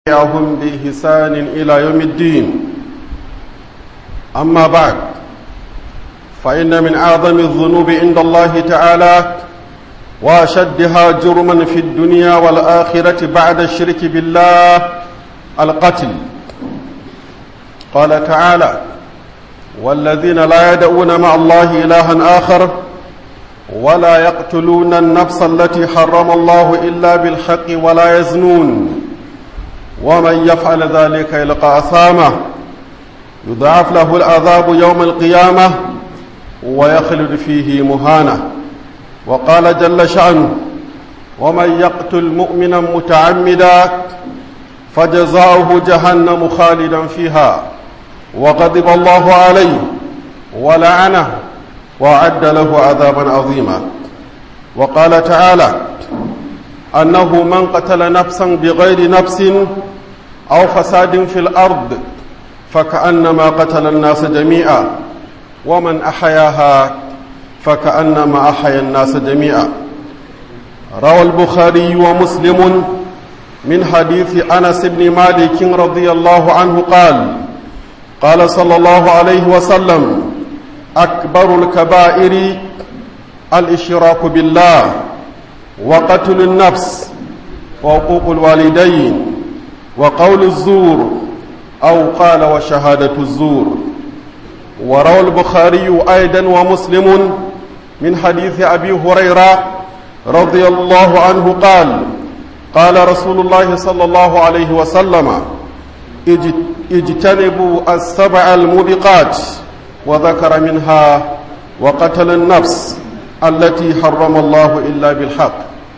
تبعهم بإحسان إلى يوم الدين أما بعد فإن من أعظم الذنوب عند الله تعالى وأشدها جرما في الدنيا والآخرة بعد الشرك بالله القتل قال تعالى والذين لا يدعون مع الله إلها آخر ولا يقتلون النفس التي حرم الله إلا بالحق ولا يزنون ومن يفعل ذلك يلقى أثامه يضاعف له العذاب يوم القيامة ويخلد فيه مهانة وقال جل شأنه ومن يقتل مؤمنا متعمدا فجزاؤه جهنم خالدا فيها وغضب الله عليه ولعنه وأعد له عذابا عظيما وقال تعالى أنه من قتل نفسا بغير نفس أو فساد في الأرض فكأنما قتل الناس جميعا ومن أحياها فكأنما أحيا الناس جميعا روى البخاري ومسلم من حديث أنس بن مالك رضي الله عنه قال قال صلى الله عليه وسلم أكبر الكبائر الإشراك بالله وقتل النفس وعقوق الوالدين وقول الزور أو قال وشهادة الزور وروى البخاري أيضا ومسلم من حديث أبي هريرة رضي الله عنه قال قال رسول الله صلى الله عليه وسلم اجتنبوا السبع الموبقات وذكر منها وقتل النفس التي حرم الله إلا بالحق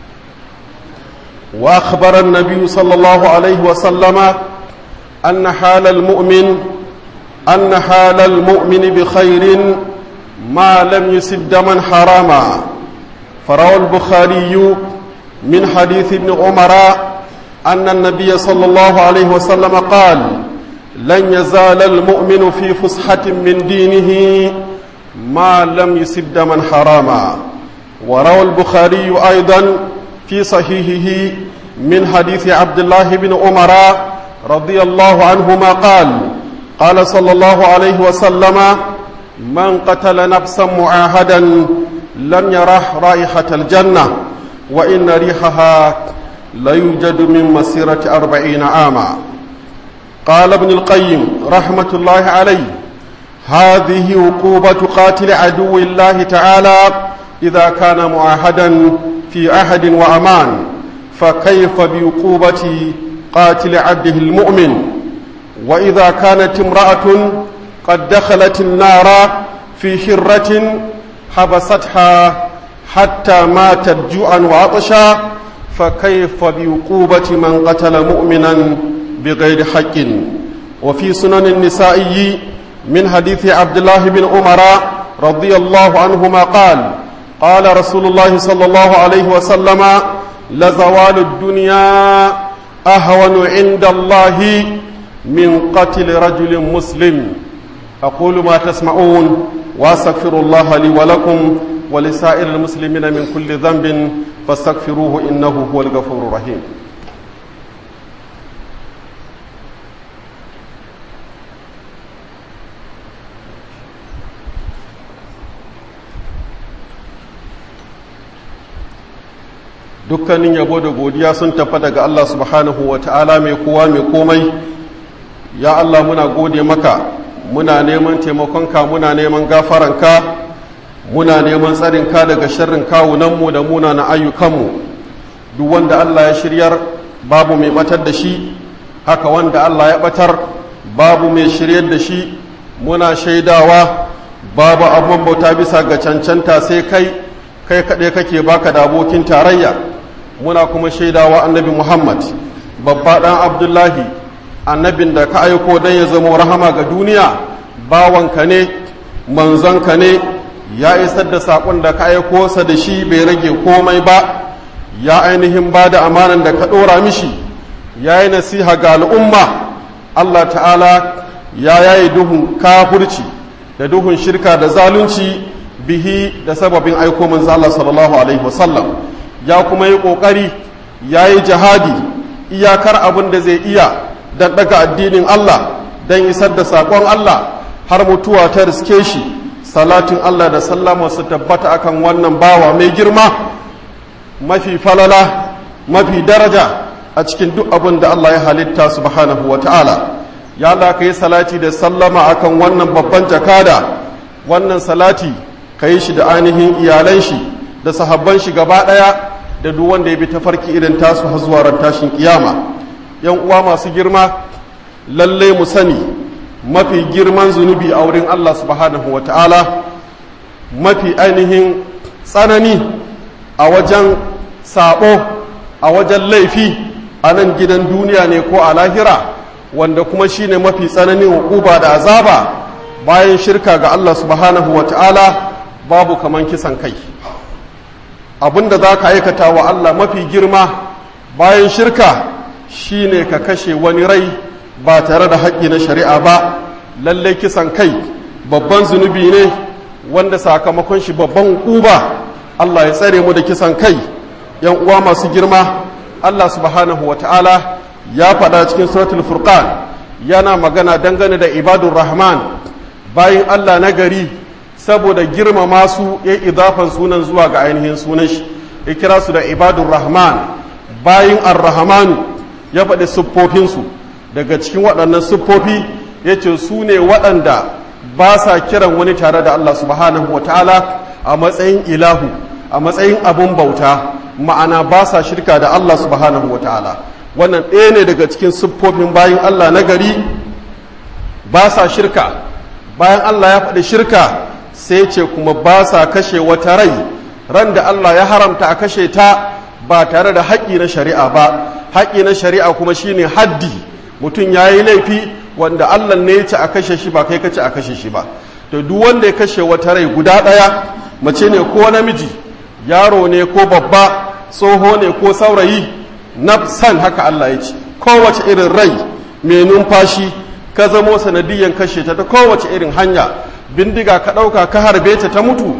وأخبر النبي صلى الله عليه وسلم أن حال المؤمن أن حال المؤمن بخير ما لم يسب دما حراما فروى البخاري من حديث ابن عمر أن النبي صلى الله عليه وسلم قال لن يزال المؤمن في فسحة من دينه ما لم يسب دما حراما وروى البخاري أيضا في صحيحه من حديث عبد الله بن عمر رضي الله عنهما قال قال صلى الله عليه وسلم من قتل نفسا معاهدا لم يرح رائحة الجنة وإن ريحها ليوجد من مسيرة أربعين عاما قال ابن القيم رحمة الله عليه هذه عقوبة قاتل عدو الله تعالى إذا كان معاهدا في عهد وأمان فكيف بعقوبة قاتل عبده المؤمن وإذا كانت امرأة قد دخلت النار في حرة حبستها حتى ماتت جوعا وعطشا فكيف بعقوبة من قتل مؤمنا بغير حق وفي سنن النسائي من حديث عبد الله بن عمر رضي الله عنهما قال قال رسول الله صلى الله عليه وسلم لزوال الدنيا أهون عند الله من قتل رجل مسلم أقول ما تسمعون وأستغفر الله لي ولكم ولسائر المسلمين من كل ذنب فاستغفروه إنه هو الغفور الرحيم dukkanin yabo da godiya sun tafa daga Allah subhanahu wa ta'ala mai kowa mai komai ya Allah muna gode maka muna neman taimakonka muna neman gafaranka muna neman tsarinka daga sharrin kawunanmu da muna na ayyukanmu duk wanda Allah ya shiryar babu mai batar da shi haka wanda Allah ya batar babu mai shiryar da shi muna shaidawa babu abun bauta bisa ga cancanta sai kai kai kaɗai kake baka da abokin tarayya muna kuma shaidawa annabi muhammad babba ɗan abdullahi annabin da ka aiko don ya zama rahama ga duniya bawanka ne manzonka ne ya isar da saƙon da ka aiko sa da shi bai rage komai ba ya ainihin ba da amanan da ka ɗora mishi ya yi nasiha ga al'umma allah ta'ala ya yayi duhun kafurci da duhun shirka da zalunci bihi da sababin aiko manzo Allah sallallahu alaihi wasallam ya kuma yi kokari ya yi jihadi iyakar abin da zai iya don daga addinin Allah don isar da saƙon Allah har mutuwa ta riske shi salatin Allah da sallama su tabbata akan wannan bawa mai girma mafi falala mafi daraja a cikin duk abin da Allah ya halitta subhanahu wa ta'ala ya Allah ka yi salati da sallama akan wannan babban jakada wannan salati ka yi shi da ainihin iyalan shi da sahabban shi gaba ɗaya da duk wanda ya bi tafarki irin tasu har zuwa ran tashin kiyama yan uwa masu girma lalle mu sani mafi girman zunubi a wurin Allah subhanahu wa ta'ala mafi ainihin tsanani a wajen sabo a wajen laifi a nan gidan duniya ne ko a lahira wanda kuma shine mafi tsananin hukuba da azaba bayan shirka ga Allah subhanahu wa ta'ala babu kaman kisan kai abinda za ka aikata wa Allah mafi girma bayan shirka shine ka kashe wani rai ba tare da haƙƙi na shari'a ba lalle kisan kai babban zunubi ne wanda sakamakon shi babban hukuba Allah ya tsare mu da kisan kai yan uwa masu girma Allah subhanahu wa ta'ala ya faɗa cikin suratul furqan yana magana dangane da ibadur rahman bayan Allah na gari saboda girmama su ya idafan sunan zuwa ga ainihin sunan shi ya kira su da ibadur rahman bayan ar-rahmanu ya faɗi siffofinsu daga cikin waɗannan siffofi ya ce su ne waɗanda ba sa kiran wani tare da Allah subhanahu wa ta'ala a matsayin ilahu a matsayin abun bauta ma'ana ba sa shirka da Allah subhanahu wa ta'ala wannan ɗaya ne daga cikin siffofin bayan Allah na gari ba sa shirka bayan Allah ya faɗi shirka sai ce kuma ba sa kashe wata rai ran da Allah ya haramta a kashe ta ba tare da haƙƙi na shari'a ba haƙƙi na shari'a kuma shine haddi mutum ya yi laifi wanda Allah ne ya ce a kashe shi ba kai ka ce a kashe shi ba to duk wanda ya kashe wata rai guda ɗaya mace ne ko namiji yaro ne ko babba tsoho ne ko saurayi nafsan haka Allah ya ce kowace irin rai mai numfashi ka zamo sanadiyan kashe ta ta kowace irin hanya bindiga ka ɗauka ka harbe ta ta mutu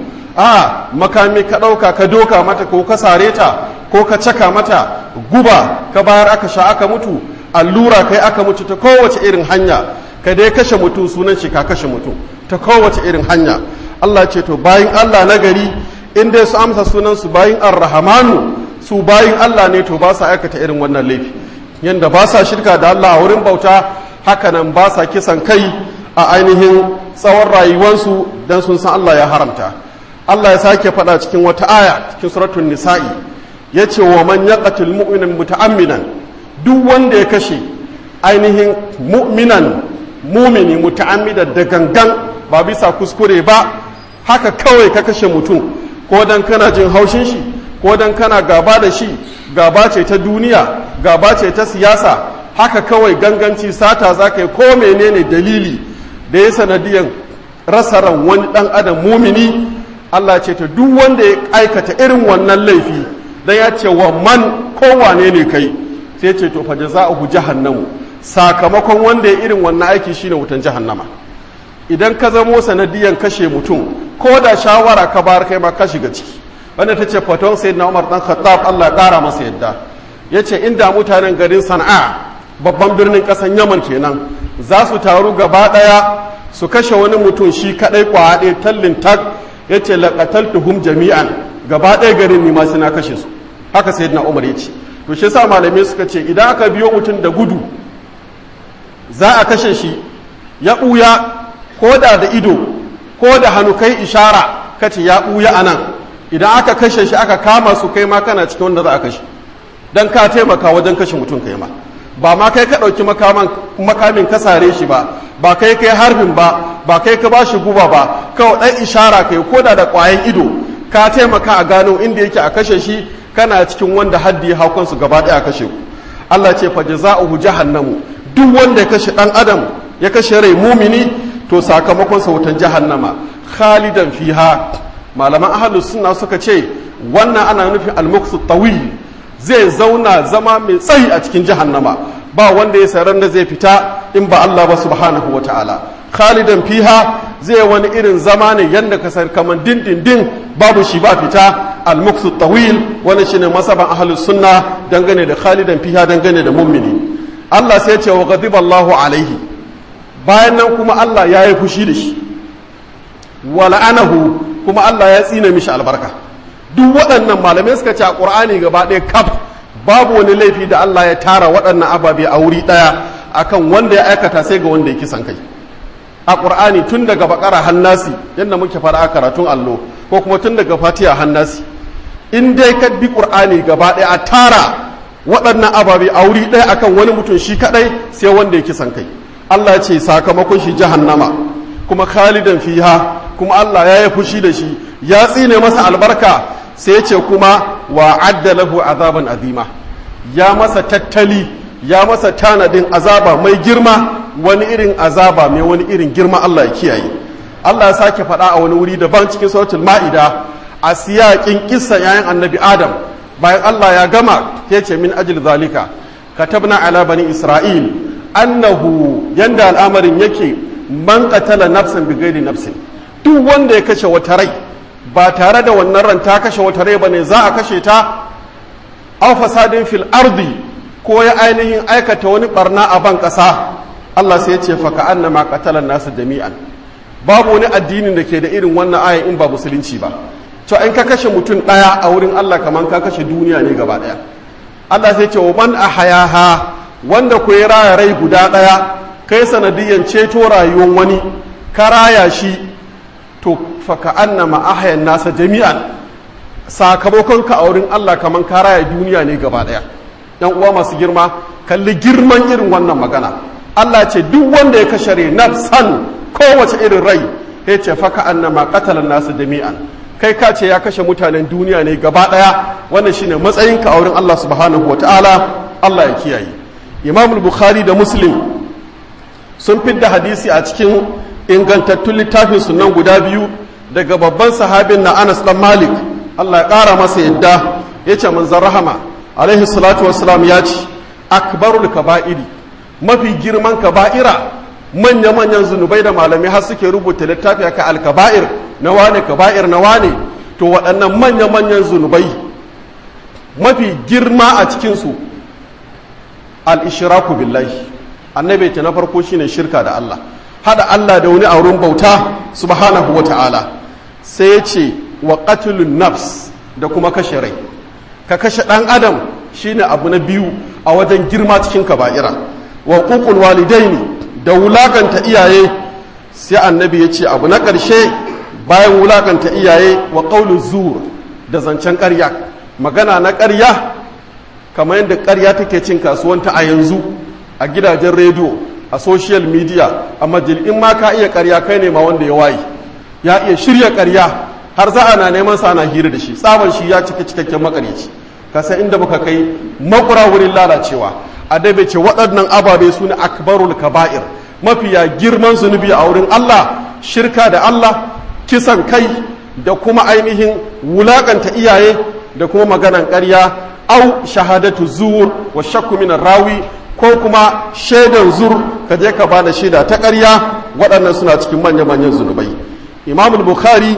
a makami ka ɗauka ka doka mata ko ka sare ta ko ka caka mata guba ka bayar aka sha aka mutu allura kai aka mutu ta kowace irin hanya ka dai kashe mutum sunan shi ka kashe mutum ta kowace irin hanya Allah ce to bayin Allah na gari in dai su amsa sunan su bayin ar-rahmanu su bayin Allah ne to ba sa aikata irin wannan laifi yanda ba sa shirka da Allah a wurin bauta hakanan ba sa kisan kai a ainihin tsawon rayuwarsu don sun san Allah ya haramta Allah ya sake faɗa cikin wata aya cikin suratul nisa'i ya ce wa man yaqatul mu'minan muta'amminan duk wanda ya kashe ainihin mu'minan mumini muta'ammidan da gangan ba bisa kuskure ba haka kawai ka kashe mutum ko dan kana jin haushin shi ko dan kana gaba da shi gaba ce ta duniya gaba ce ta siyasa haka kawai ganganci sata za ka yi ko menene dalili da ya sanadiyan rasa ran wani dan adam mumini Allah ce ta duk wanda ya aikata irin wannan laifi dan ya ce wa man kowane ne kai sai ce to fa jaza'uhu jahannamu sakamakon wanda ya irin wannan aiki shine wutan jahannama idan ka zamo sanadiyan kashe mutum ko da shawara ka bar kai ma ka shiga ciki wanda ta ce faton sayyidina Umar dan Khattab Allah ya kara masa yadda yace inda mutanen garin Sana'a babban birnin kasan Yaman kenan za su taru gaba daya su kashe wani mutum shi kadai kwa ɗaya tallin tag yace laqataltuhum jami'an gaba ɗaya garin ni ma suna kashe su haka sayyidina Umar yace to shi yasa malamai suka ce idan aka biyo mutum da gudu za a kashe shi ya ɓuya ko da da ido ko da hannu kai ishara kace ya ɓuya a nan idan aka kashe shi aka kama su kai ma kana cikin wanda za a kashe don ka taimaka wajen kashe mutum kai ma ba ma kai ka ɗauki makamin ka sare shi ba ba kai kai harbin ba ba kai ka ba shi guba ba kawai ɗan ishara kai ko da da ƙwayan ido ka taimaka a gano inda yake a kashe shi kana cikin wanda haddi ya hau kansu gaba ɗaya a kashe ku Allah ce fa jaza'uhu jahannamu duk wanda ya kashe ɗan adam ya kashe rai mumini to sakamakon sa wutan jahannama khalidan fiha malaman ahlus sunna suka ce wannan ana nufin al-muqsu tawil zai zauna zama mai tsayi a cikin jahannama ba wanda ya saran da zai fita in ba Allah ba subhanahu ta'ala khalidan fiha zai wani irin zama ne yanda ka san kaman dindindin babu shi ba fita al-mukthu tawil wannan shine masaban ahlus sunna dangane da khalidan fiha dangane da mu'mini Allah sai ya ce wa ghadiba Allahu alaihi bayan nan kuma Allah ya yi fushi da shi wa la'anahu kuma Allah ya tsina mishi albarka duk waɗannan malamai suka ce a Qur'ani gaba ɗaya kaf babu wani laifi da Allah ya tara waɗannan ababe a wuri ɗaya akan wanda ya aikata sai ga wanda ya kisan kai a ƙur'ani tun daga bakara hannasi yadda muke fara a karatun allo ko kuma tun daga fatiha hannasi in dai ka bi ƙur'ani gaba ɗaya a tara waɗannan ababe a wuri ɗaya akan wani mutum shi kaɗai sai wanda ya kisan kai Allah ce sakamakon shi jahannama kuma khalidan fiha kuma Allah ya yi fushi da shi ya tsine masa albarka sai ce kuma wa adda lahu azaban azima ya masa tattali ya masa tanadin azaba mai girma wani irin azaba mai wani irin girma Allah ya kiyaye Allah ya sake faɗa a wani wuri daban cikin suratul ma'ida a siyaƙin kissa yayin annabi adam bayan Allah ya gama ya ce min ajil zalika katabna ala bani isra'il annahu yanda al'amarin yake man qatala nafsan bi ghairi nafsin duk wanda ya kashe wata rai ba tare da wannan ran ta kashe wata rai bane za a kashe ta aw fasadin fil ardi ko ya ainihin aikata wani barna a ban ƙasa Allah sai ya ce fa ka'annama qatala nasu jami'an babu wani addinin da ke da irin wannan aya in ba musulunci ba to in ka kashe mutum ɗaya a wurin Allah kaman ka kashe duniya ne gaba ɗaya Allah sai ce wa man ahayaha wanda ku ya raya rai guda ɗaya kai sanadiyan ceto rayuwar wani ka raya shi to fa ka'annama ahayan nasa jami'an sakamakon ka a wurin Allah kaman ka raya duniya ne gaba ɗaya yan uwa masu girma kalli girman irin wannan magana Allah ce duk wanda ya kashe rai nafsan kowace irin rai ya ce faka annama qatalan nasu jami'an kai ka ce ya kashe mutanen duniya ne gaba daya wannan shine matsayin ka a wurin Allah subhanahu wataala Allah ya kiyaye Imam Bukhari da Muslim sun fidda hadisi a cikin ingantattun littafin sunan guda biyu daga babban sahabin na Anas dan Malik Allah ya kara masa yadda yace manzon rahama alaihi salatu wassalam ya ce akbarul kaba'iri mafi girman kaba'ira manya-manyan zunubai da malamai har suke rubuta littafi aka alkaba'ir na wane kaba'ir na wane to waɗannan manya-manyan zunubai mafi girma a cikinsu al-ishraku billahi annabi ta na farko shine shirka da Allah hada Allah da wani auren bauta subhanahu wata'ala sai ya ce wa qatlun nafs da kuma kashe rai ka kashe ɗan adam shine abu na biyu a wajen girma cikin kaba'ira wa ƙuƙul walidaini da wulakanta iyaye sai annabi ya ce abu na ƙarshe bayan wulakanta iyaye wa ƙaunin zuwa da zancen ƙarya magana na ƙarya kamar yadda ƙarya take cin kasuwanta a yanzu a gidajen rediyo a social media a majal'in ma ka iya ƙarya kai ne ma wanda ya waye ya iya shirya ƙarya har za a na neman sa ana hira da shi tsaban shi ya cika cikakken makaryaci ka san inda muka kai makura wurin lalacewa a dabe ce waɗannan ababe su ne akbarul kaba'ir mafiya girman zunubi a wurin Allah shirka da Allah kisan kai da kuma ainihin wulakanta iyaye da kuma maganan ƙarya au shahadatu zuwur wa shakku minar rawi ko kuma shaidan zur ka je ka bada shaida ta ƙarya waɗannan suna cikin manya-manyan zunubai imamul bukhari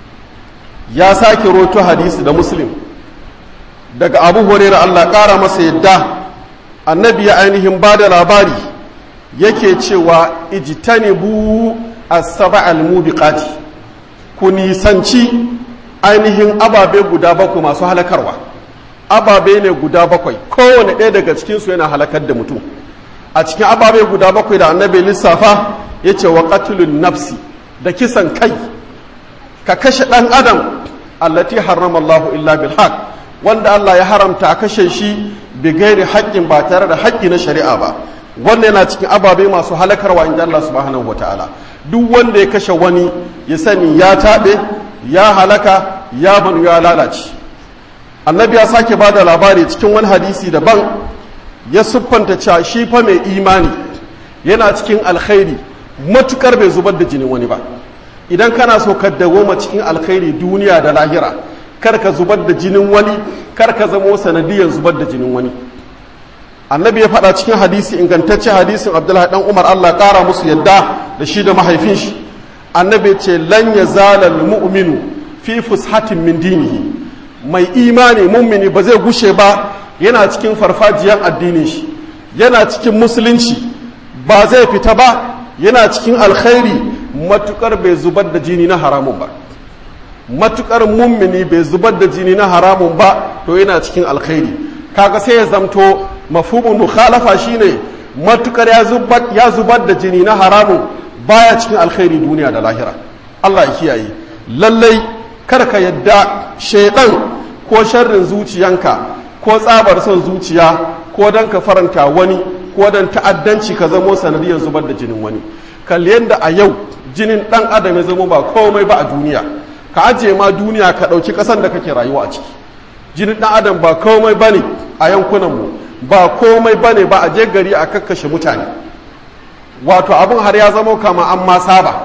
ya sake roto hadisi da muslim daga abu hurairah Allah ƙara masa yadda annabi ya ainihin ba da labari yake cewa ijtanibu as-saba al-mubiqati ku nisanci ainihin ababe guda bakwai masu halakarwa ababe ne guda bakwai kowane ɗaya daga cikinsu yana halakar da mutum a cikin ababe guda bakwai da annabi lissafa ya ce wa qatlun nafsi da kisan kai ka kashe ɗan adam allati harrama Allahu illa bil haqq wanda Allah ya haramta a kashe shi bi gairi haƙƙin ba tare da haƙƙi na shari'a ba wannan yana cikin ababe masu halakarwa in Allah subhanahu wa ta'ala duk wanda ya kashe wani ya sani ya taɓe ya halaka ya banu ya lalace annabi ya sake ba da labari cikin wani hadisi daban ya siffanta cewa shi fa mai imani yana cikin alkhairi matukar bai zubar da jinin wani ba idan kana so ka dawoma cikin alkhairi duniya da lahira kar ka zubar da jinin wani kar ka zamo sanadiyan zubar da jinin wani annabi ya faɗa cikin hadisi ingantacce hadisin abdullahi dan umar allah ƙara musu yadda da shi da mahaifin shi annabi ce lan ya zala mu'minu fi fushatin min dinihi mai imani mummini ba zai gushe ba yana cikin farfajiyar addinin shi yana cikin musulunci ba zai fita ba yana cikin alkhairi matukar bai zubar da jini na haramun ba matukar mummini bai zubar da jini na haramun ba to yana cikin alkhairi kaga sai ya zamto mafhumin mukhalafa shine matukar ya zubar ya zubar da jini na haramun baya cikin alkhairi duniya da lahira Allah ya kiyaye lallai kar ka yadda shaidan ko sharrin zuciyanka ko tsabar son zuciya ko dan ka faranta wani ko dan ta'addanci ka zamo sanadiyar zubar da jinin wani kalli yadda a yau jinin dan adam ya zama ba komai ba a duniya ka ajiye ma duniya ka ɗauki ƙasan da kake rayuwa a ciki jinin dan adam ba komai bane a yankunanmu ba komai bane ba a je gari a kakkashe mutane wato abin har ya zama kama an ma saba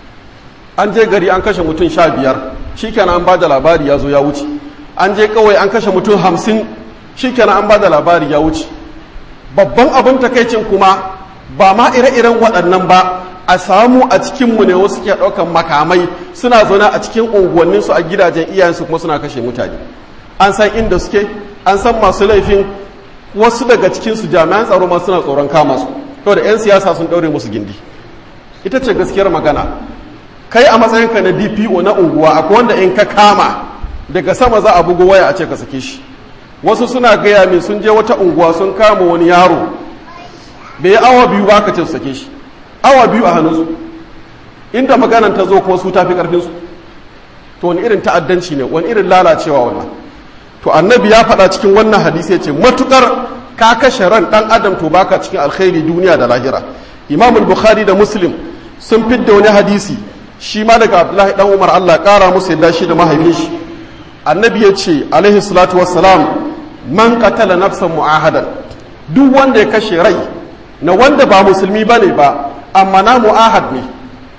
an je gari an kashe mutum sha biyar shikenan an ba da labari ya zo ya wuce an je kawai an kashe mutum hamsin shikenan an ba da labari ya wuce babban abin takaicin kuma ba ma ire-iren waɗannan ba a samu a cikinmu ne wasu ke ɗaukan makamai suna zaune a cikin unguwanninsu a gidajen iyayensu kuma suna kashe mutane an san inda suke an san masu laifin wasu daga cikinsu jami'an tsaro ma suna tsoron kama su to da 'yan siyasa sun ɗaure musu gindi ita ce gaskiyar magana kai a matsayinka na dpo na unguwa akwai wanda in ka kama daga sama za a bugu waya a ce ka sake shi wasu suna gaya min sun je wata unguwa sun kama wani yaro bai yi awa biyu ba ka ce su sake shi awa biyu a hannunsu inda maganan ta zo kuma su tafi karfinsu to wani irin ta'addanci ne wani irin lalacewa wannan to annabi ya faɗa cikin wannan hadisi ya ce matukar ka kashe ran ɗan adam to baka cikin alkhairi duniya da lahira imam bukhari da muslim sun fidda wani hadisi shi ma daga abdullahi dan umar allah ƙara musu yadda shi da mahaifin shi annabi ya ce alaihi salatu wassalam man qatala nafsan mu'ahadan duk wanda ya kashe rai na wanda ba musulmi bane ba amma na mu'ahad ne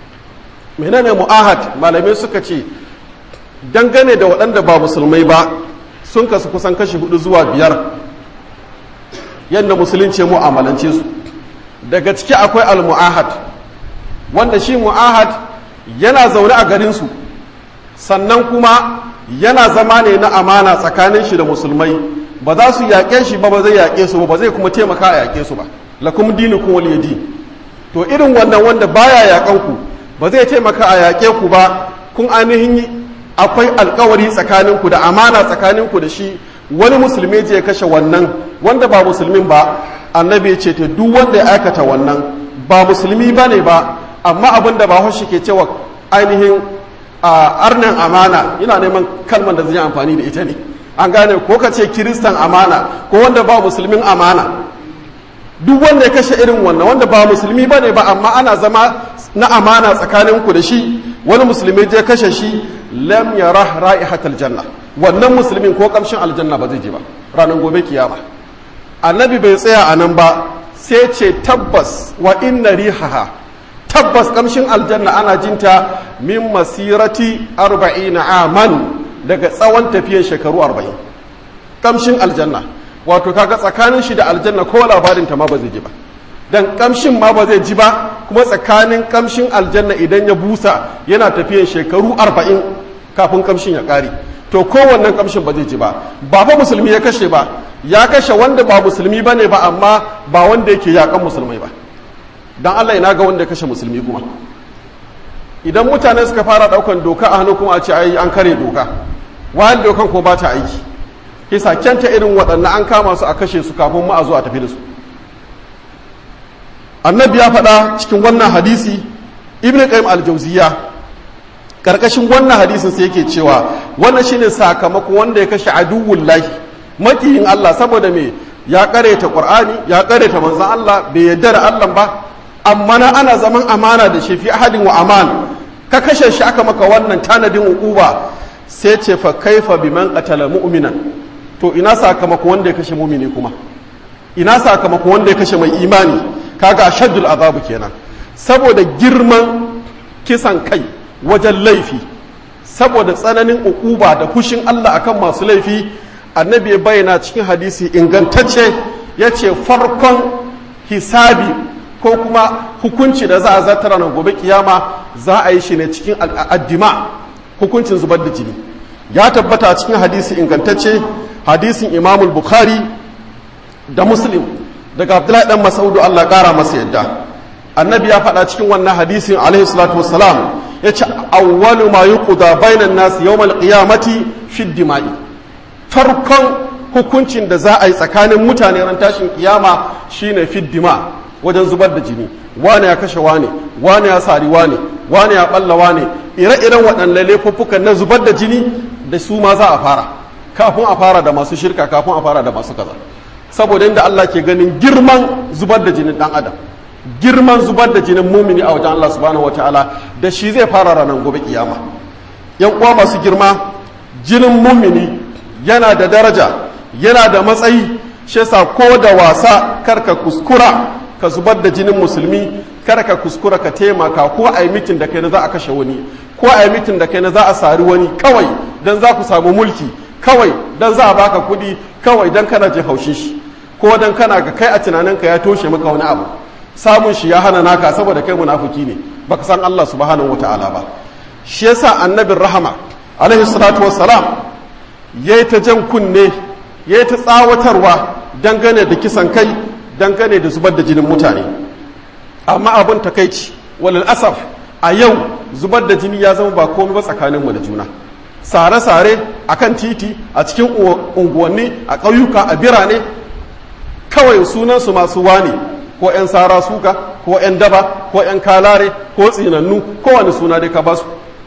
menene mu'ahad malamai suka ce dangane da waɗanda ba musulmai ba sun kasu kusan kashi hudu zuwa biyar yadda musulunci mu'amalance su daga ciki akwai al-mu'ahad wanda shi mu'ahad yana zaune a garinsu sannan kuma yana zama ne na amana tsakanin shi da musulmai ba za su yaƙe shi ba ba zai yaƙe su ba ba zai kuma taimaka a yaƙe su ba lakum dinukum waliyadi to irin wannan wanda baya yaƙan ku ba zai taimaka a yaƙe ku ba kun ainihin akwai alkawari tsakaninku da amana tsakaninku da shi wani musulmi je ya kashe wannan wanda ba musulmin ba annabi ce ta duk wanda ya aikata wannan ba musulmi ba ne ba amma abin da ba shi ke cewa ainihin a arnin amana ina neman kalmar da zai amfani da ita ne an gane ko ka ce kiristan amana ko wanda ba musulmin amana duk wanda ya kashe irin wannan wanda ba musulmi ba ne ba amma ana zama na amana tsakaninku da shi wani musulmi je kashe shi lam yara ra'ihatal janna wannan musulmin ko kamshin aljanna ba zai je ba ranar gobe kiyama annabi bai tsaya a nan ba sai ce tabbas wa inna rihaha tabbas kamshin aljanna ana jinta min masirati arba'ina aman daga tsawon tafiyan shekaru arba'in kamshin aljanna wato kaga tsakanin shi da aljanna ko labarin ta ma ba zai ji ba dan kamshin ma ba zai ji ba kuma tsakanin kamshin aljanna idan ya busa yana tafiyan shekaru arba'in kafin kamshin ya kare to kowannen kamshin ba zai ji ba ba fa musulmi ya kashe ba ya kashe wanda ba musulmi ba ne ba amma ba wanda yake yakan musulmai ba dan Allah ina ga wanda ya kashe musulmi kuma idan mutane suka fara daukan doka a hannu kuma a ce ai an kare doka wayan dokan ko ba ta aiki kisa kyanta irin waɗannan an kama su a kashe su kafin ma a zo a tafi da su annabi ya faɗa cikin wannan hadisi ibn qayyim al-jawziya karkashin wannan hadisin sai yake cewa wannan shine sakamako wanda ya kashe aduwwul lahi makiyin Allah saboda me ya kareta qur'ani ya kareta manzon Allah bai yarda da Allah ba amma na ana zaman amana da shi fi ahadin wa aman ka kashe shi aka maka wannan tanadin uquba sai ce fa kaifa biman qatala mu'minan to ina sakamako wanda ya kashe mu'mini kuma ina sakamako wanda ya kashe mai imani kaga ashaddul azabu kenan saboda girman kisan kai wajen laifi saboda tsananin ukuba da fushin Allah akan masu laifi annabi ya bayyana cikin hadisi ingantacce ya ce farkon hisabi ko kuma hukunci da za a zartara na gobe kiyama za a yi shi ne cikin addima hukuncin zubar da jini ya tabbata a cikin hadisi ingantacce hadisin imamul bukhari da muslim daga abdullahi dan masaudu allah kara masa yadda annabi ya faɗa cikin wannan hadisin alaihi salatu wassalam ya ce awwalu ma yuqda bainan nas yawmal qiyamati fi dima'i farkon hukuncin da za a yi tsakanin mutane ran tashin kiyama shine fi dima wajen zubar da jini wane ya kashe wane wane ya sari wane wane ya balla wane ire-iren waɗannan laifuffukan na zubar da jini da su ma za a fara kafin a fara da masu shirka kafin a fara da masu kaza saboda inda Allah ke ganin girman zubar da jinin dan adam girman zubar da jinin mumini a wajen Allah subhanahu wataala da shi zai fara ranar gobe kiyama yan uwa masu girma jinin mumini yana da daraja yana da matsayi shi yasa ko da wasa karka kuskura ka zubar da jinin musulmi kar ka kuskura ka taimaka ko a yi mitin da kai na za a kashe wani ko a yi mitin da kai na za a sari wani kawai don za ku samu mulki kawai don za a baka kuɗi kawai don kana jin haushin shi ko don kana ga kai a tunaninka ya toshe maka wani abu samun shi ya hana naka saboda kai munafuki ne baka san Allah subhanahu wataala ba shi yasa annabin rahama alaihi salatu wassalam yayi ta jan kunne yayi ta tsawatarwa dangane da kisan kai dangane da zubar da jinin mutane amma abin takaici walal asaf a yau zubar da jini ya zama ba komai ba tsakaninmu da juna sare-sare a kan titi a cikin unguwanni a ƙauyuka a birane kawai sunansu masu wane ko 'yan sara suka ko 'yan daba ko 'yan kalare ko tsinannu kowane suna dai ka basu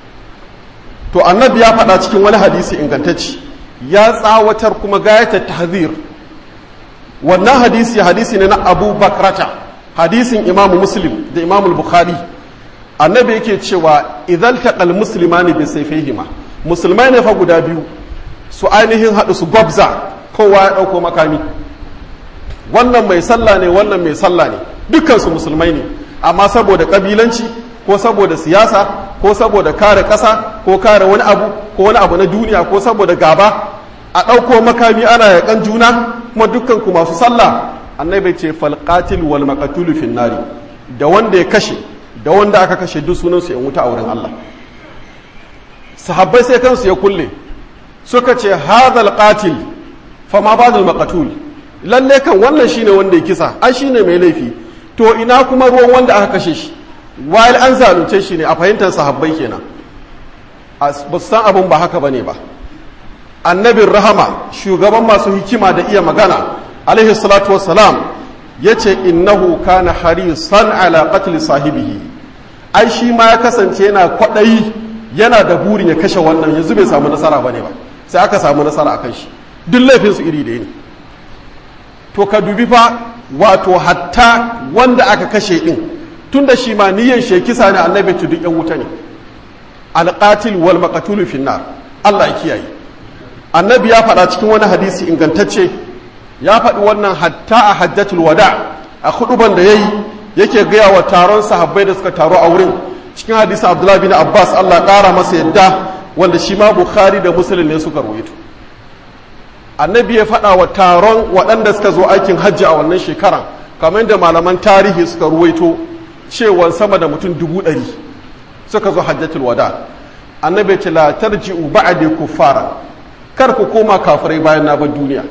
to annabi ya faɗa cikin wani hadisi ingantacci ya tsawatar kuma gayatar tahzir wannan hadisi hadisi ne na abu bakrata hadisin imamu muslim da imamu bukhari annabi yake cewa idan taqal muslimani bi sayfihima musulmai ne fa guda biyu su ainihin haɗu su gwabza kowa ya ɗauko makami wannan mai sallah ne wannan mai sallah ne dukkansu musulmai ne amma saboda ƙabilanci ko saboda siyasa ko saboda kare ƙasa ko kare wani abu ko wani abu na duniya ko saboda gaba a ɗauko makami ana yaƙan juna kuma dukkanku masu sallah annabi ce falqatil wal maqtul fin nari da wanda ya kashe da wanda aka kashe duk sunan su yan wuta a wurin Allah sahabbai sai kansu ya kulle suka ce hadal qatil fa ma ba'dul maqtul lalle kan wannan shine wanda ya kisa ai shine mai laifi to ina kuma ruwan wanda aka kashe shi while an zalunce shi ne a fahimtar sahabbai kenan ba su san abun ba haka bane ba annabin rahama shugaban masu hikima da iya magana alaihi salatu wassalam ya ce innahu kana harisan ala qatl sahibihi ai shi ma ya kasance yana kwaɗayi yana da burin ya kashe wannan yanzu bai samu nasara bane ba sai aka samu nasara akan shi duk laifin su iri da ne to ka dubi fa wato hatta wanda aka kashe din tunda shi ma niyyar shi kisa ne annabi tu duk yan wuta ne alqatil wal maqtul fi nar Allah ya kiyaye annabi ya faɗa cikin wani hadisi ingantacce ya faɗi wannan hatta a hajjatul wada a huduban da ya yi yake gaya wa taron sahabbai da suka taro a wurin cikin hadisi abdullahi bin abbas allah ƙara masa yadda wanda shi ma bukhari da musulun ne suka ruwaito annabi ya faɗa wa taron waɗanda suka zo aikin hajji a wannan shekaran kamar da malaman tarihi suka ruwaito cewa sama da mutum dubu ɗari suka zo hajjatul wada annabi ce la tarji'u ba'di kuffara kar ku koma kafirai bayan na bar duniya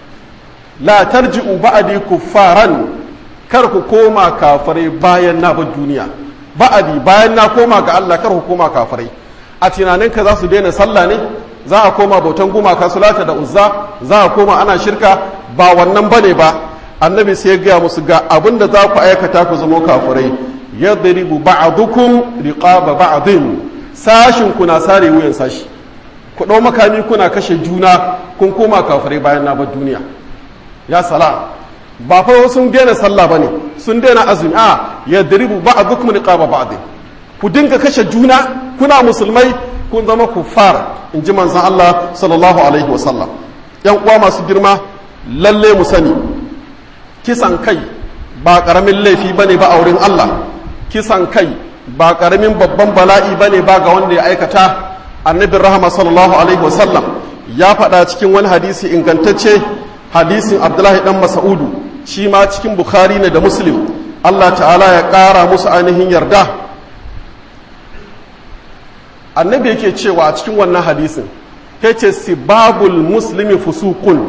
la tarji'u ba'di kuffaran kar ku koma kafirai bayan na bar duniya ba'adi bayan na koma ga Allah kar ku koma kafirai a tunaninka za su daina sallah ne za a koma bautan gumaka sulata da uzza za a koma ana shirka ba wannan bane ba annabi sai ya gaya musu ga abin da za ku aikata ku zama kafirai yadribu ba'dukum riqaba ba'din sashin kuna sare wuyan sashi ku ɗau makami kuna kashe juna kun koma kafirai bayan na bar duniya ya sala ba fa sun daina sallah bane sun daina azumi a yadribu ba'dukum riqaba ba'din ku dinga kashe juna kuna musulmai kun zama kuffar in ji manzan Allah sallallahu alaihi wasallam yan uwa masu girma lalle mu sani kisan kai ba karamin laifi bane ba a wurin Allah kisan kai ba karamin babban bala'i bane ba ga wanda ya aikata annabin rahama sallallahu alaihi wasallam ya faɗa cikin wani hadisi ingantacce hadisin abdullahi dan mas'udu shi ma cikin bukhari ne da muslim Allah ta'ala ya ƙara musu ainihin yarda annabi yake cewa a cikin wannan hadisin yace sibabul muslimi fusuqun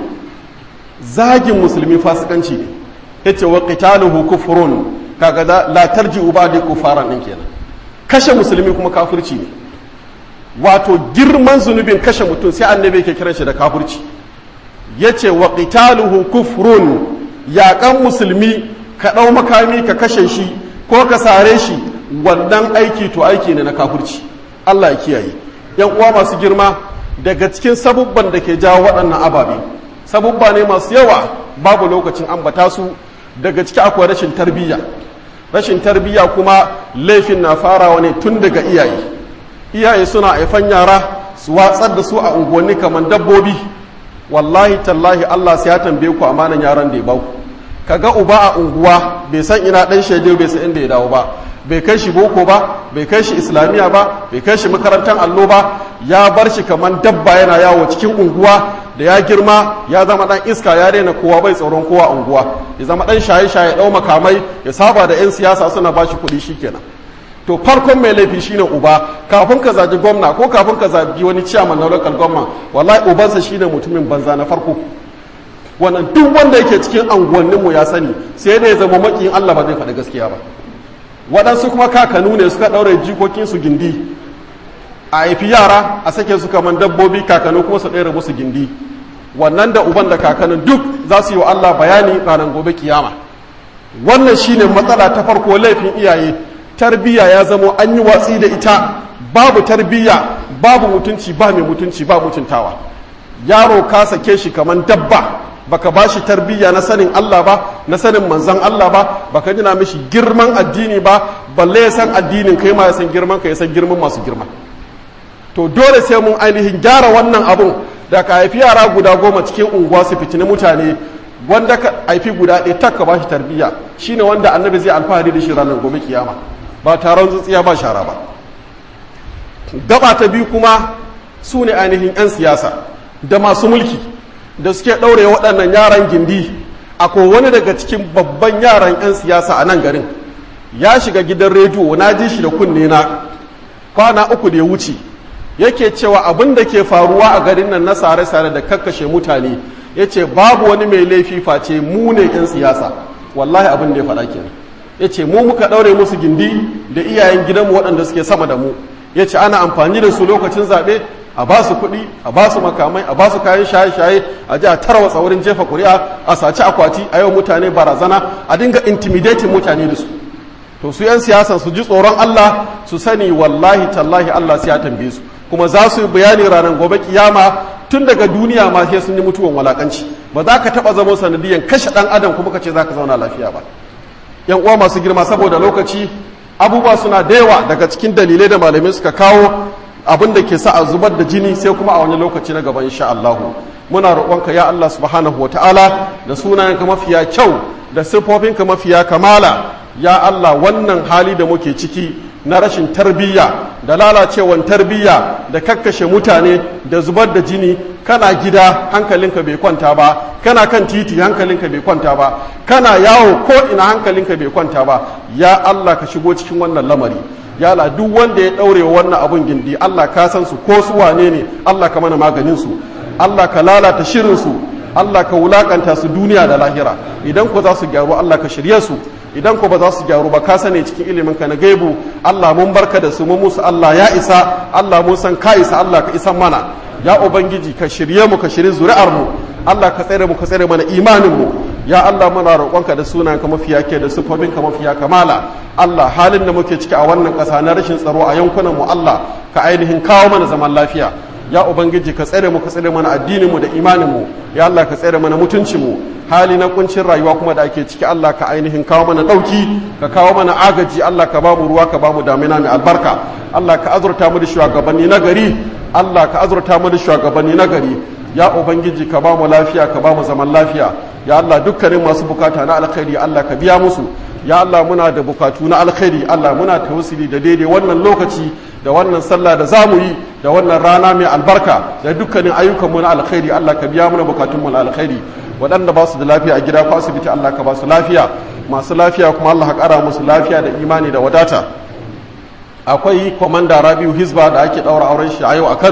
zagin musulmi fasikanci ne yace wa qitaluhu kufrun kaga da la tarji'u ba'da kufaran din kenan kashe musulmi kuma kafirci ne wato girman zunubin kashe mutum sai annabi yake kiran shi da kafirci yace wa qitaluhu kufrun yaƙan musulmi ka ɗau makami ka kashe shi ko ka sare shi wannan aiki to aiki ne na kafirci Allah ya kiyaye yan uwa masu girma daga cikin sabubban da ke jawo waɗannan ababe sabubba ne masu yawa babu lokacin ambata su daga ciki akwai rashin tarbiyya rashin tarbiyya kuma laifin na farawa ne tun daga iyaye iyaye suna haifan yara su watsar da su a unguwanni kamar dabbobi wallahi tallahi Allah sai ya tambaye ku amanan yaran da ya baku kaga uba a unguwa bai san ina dan shede bai san inda ya dawo ba bai kai shi boko ba bai kai shi islamiya ba bai kai shi makarantar allo ba ya bar shi kamar dabba yana yawo cikin unguwa da ya girma ya zama dan iska ya daina kowa bai tsoron kowa unguwa ya zama dan shaye shaye dau makamai ya saba da yan siyasa suna bashi kuɗi shikenan to farkon mai laifi shine uba kafin ka zaji gwamna ko kafin ka zabi wani ciyaman na local gwamna wallahi ubansa shine mutumin banza na farko wannan duk wanda yake cikin anguwanninmu ya sani sai da ya zama makiyin Allah ba zai faɗi gaskiya ba waɗansu kuma kakanu ne suka ɗaure jikokinsu gindi a haifi yara a sake su kaman dabbobi kakanu kuma su ɗaure musu gindi wannan da uban da kakanun duk za su yi wa Allah bayani ranar gobe kiyama wannan shine matsala ta farko laifin iyaye tarbiyya ya zamo an yi watsi da ita babu tarbiyya babu mutunci ba mai mutunci ba mutuntawa yaro ka sake shi kaman dabba baka ba shi tarbiyya na sanin Allah ba na sanin manzan Allah ba baka jina mishi girman addini ba balle ya san addinin kai ma ya san girman ka ya san girman masu girma to dole sai mun ainihin gyara wannan abun da ka haifi yara guda goma cikin unguwa su fitini mutane wanda ka haifi guda ɗaya tak ka ba shi tarbiyya shine wanda annabi zai alfahari da shi ranar gobe kiyama ba taron tsintsiya ba shara ba gaba ta biyu kuma su ne ainihin 'yan siyasa da masu mulki da suke ɗaure waɗannan yaran gindi akwai wani daga cikin babban yaran 'yan siyasa a nan garin ya shiga gidan rediyo na ji shi da kunne na kwana uku da ya wuce yake cewa abin da ke faruwa a garin nan na sare-sare da kakkashe mutane ya ce babu wani mai laifi face mu ne 'yan siyasa wallahi abin da ya faɗa kenan ya ce mu muka ɗaure musu gindi da iyayen gidanmu waɗanda suke sama da mu ya ce ana amfani da su lokacin zaɓe a ba su kuɗi a ba su makamai a ba su kayan shaye-shaye a ji a tarwatsa wurin jefa ƙuri'a a saci akwati a yau mutane barazana a dinga intimidating mutane da su to su 'yan siyasan su ji tsoron Allah su sani wallahi tallahi Allah sai ya tambaye su kuma za su yi bayani ranar gobe kiyama tun daga duniya ma sai sun yi mutuwan walakanci ba za ka taɓa zama sanadiyan kashe ɗan adam kuma ka ce za ka zauna lafiya ba yan uwa masu girma saboda lokaci abubuwa suna da yawa daga cikin dalilai da malamai suka kawo abin da ke sa a zubar da jini sai kuma a wani lokaci na gaba insha Allah muna roƙonka ya Allah subhanahu ta'ala da sunayenka mafiya kyau da siffofinka mafiya kamala ya Allah wannan hali da muke ciki na rashin tarbiyya da lalacewan tarbiyya da kakkashe mutane da zubar da jini kana gida hankalinka bai kwanta ba kana kan titi hankalinka bai kwanta ba kana yawo ko ina hankalinka bai kwanta ba ya Allah ka shigo cikin wannan lamari ya Allah duk wanda ya daure wannan abun gindi Allah ka san su ko su wane ne Allah ka mana maganin su Allah ka lalata shirin su Allah ka wulakanta su duniya da lahira idan ku za su gyaru Allah ka shirye su idan ko ba za su gyaru ba ka sane cikin ilimin ka na gaibu Allah mun barka da su mun musu Allah ya isa Allah mun san ka isa Allah ka isan mana ya ubangiji ka shirye mu ka shirye zuri'ar mu Allah ka tsare mu ka tsare mana imanin mu ya Allah muna roƙonka da sunan ka mafiya ke da sifofin ka mafiya kamala Allah halin da muke ciki a wannan ƙasa na rashin tsaro a yankunan mu Allah ka ainihin kawo mana zaman lafiya ya ubangiji ka tsare mu ka tsare mana addinin mu da imanin mu ya Allah ka tsare mana mutuncin mu hali na kuncin rayuwa kuma da ake ciki Allah ka ainihin kawo mana dauki ka kawo mana agaji Allah ka bamu ruwa ka bamu damina mai albarka Allah ka azurta mu da shugabanni na gari Allah ka azurta mu da shugabanni na gari ya ubangiji ka bamu lafiya ka bamu zaman lafiya ya Allah dukkanin masu bukata na alkhairi Allah ka biya musu ya Allah muna da bukatu na alkhairi Allah muna tawassuli da daidai wannan lokaci da wannan sallah da zamu yi da wannan rana mai albarka da dukkanin ayyukanmu na alkhairi Allah ka biya mana bukatunmu na alkhairi waɗanda ba su da lafiya a gida ko asibiti Allah ka ba su lafiya masu lafiya kuma Allah ka ƙara musu lafiya da imani da wadata akwai kwamanda rabiu hisba da ake ɗaura auren shi a yau a kano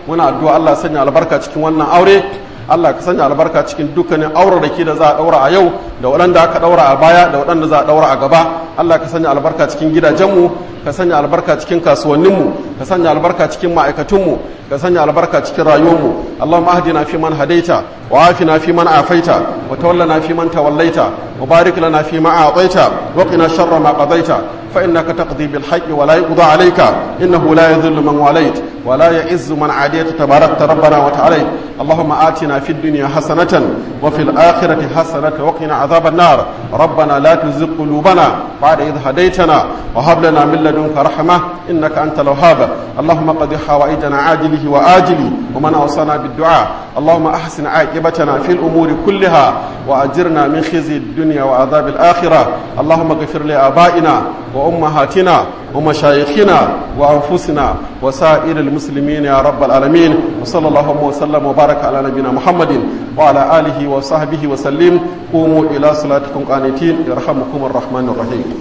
muna addu'a Allah sanya albarka cikin wannan aure Allah ka sanya albarka cikin dukkanin auraraki da za a daura a yau da waɗanda aka daura a baya da waɗanda za a daura a gaba Allah ka sanya albarka cikin gidajenmu ka sanya albarka cikin kasuwanninmu ka sanya albarka cikin ma'aikatunmu ka sanya albarka cikin rayuwarmu Allahumma ahdina fi man hadaita wa afina fi man afaita wa tawallana fi man tawallaita wa barik lana fi ma a'taita wa qina sharra ma qadaita fa innaka taqdi bil haqqi wa la yuqda alayka innahu la yadhillu man walayt wa la ya'izzu man adayta tabarakta rabbana wa ta'ala Allahumma atina fid dunya hasanatan wa fil akhirati hasanatan wa qina adhaban nar ربنا لا تزغ قلوبنا بعد إذ هديتنا وهب لنا من لدنك رحمة إنك أنت الوهاب اللهم قد حوائجنا عاجله وآجله ومن أوصانا بالدعاء اللهم أحسن عاقبتنا في الأمور كلها وأجرنا من خزي الدنيا وعذاب الآخرة اللهم اغفر لآبائنا وأمهاتنا ومشايخنا وأنفسنا وسائر المسلمين يا رب العالمين وصلى الله وسلم وبارك على نبينا محمد وعلى آله وصحبه وسلم قوموا إلى صلاتكم قانتين يرحمكم الرحمن الرحيم